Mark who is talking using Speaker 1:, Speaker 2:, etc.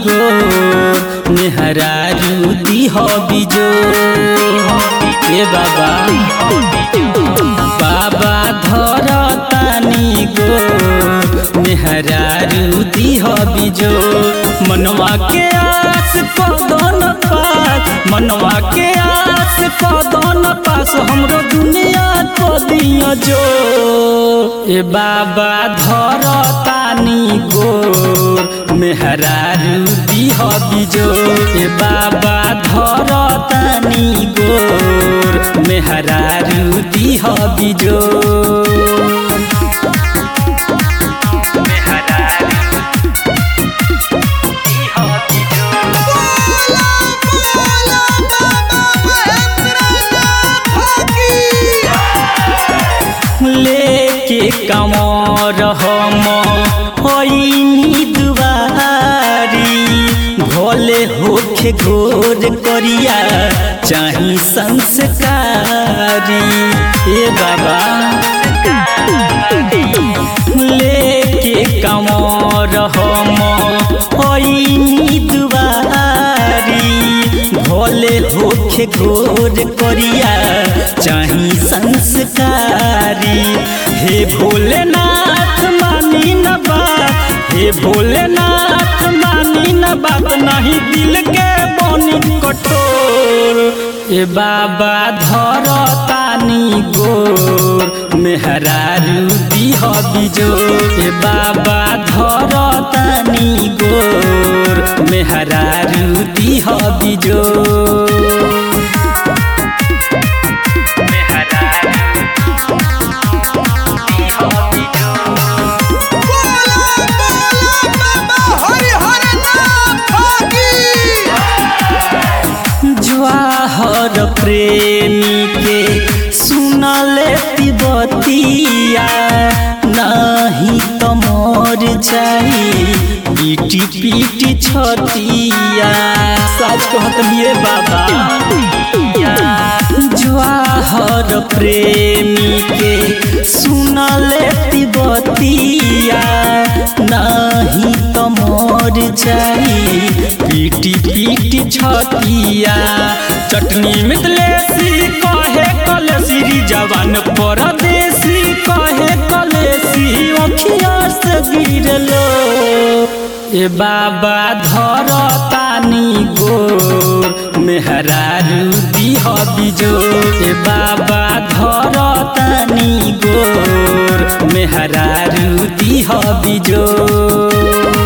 Speaker 1: गोर मेहरारू दीह बिजो ए बाबा बाबा धर तानी गोर मेहरारू दीह बिजो मनवा के आस कदन पास मनवा के आस कदन पास हमरो दुनिया को दिया जो ए बाबा धर तानी गोर मेहरारू दीह बिजो ए बाबा धर तानी गोर मेहरारू दीह बिजो
Speaker 2: बोला बोला बाबा महेंद्रनाथ की
Speaker 1: लेके कमर हम होइनी दुआरी भोले होखे घोर करिया चाही संस्कारी ए बाबा लेके कमर हम होइनी दुआरी भोले होखे घोर करिया चाही संस्कारी हे भोलेनाथ मानी न बात हे भोलेनाथ मानी न बात नहीं दिल के बनी कठोर ए बाबा धर तानी गोर मेहरारू दीह बिजो ए बाबा धर तानी गोर मेहरारू दीह बिजो
Speaker 2: बोला बोला बाबा हरिहरनाथ की
Speaker 1: जवाहर प्रेमी के सुनले तिबतिया नहीं तो मोर जाई पीटी पीटी छतिया सच कहत लिए बाबा जवाहर प्रेमी के सुनले तिबतिया नहीं तो मोर जाई पीटी पीटी छतिया चटनी मितलेसी कहे कलेसी जवान परदेसी कहे कलेसी अखिया से गिरलो ए बाबा धर तानी गोर मेहरारू दीह बिजो ए बाबा धर तानी गोर मेहरारू दीह बिजो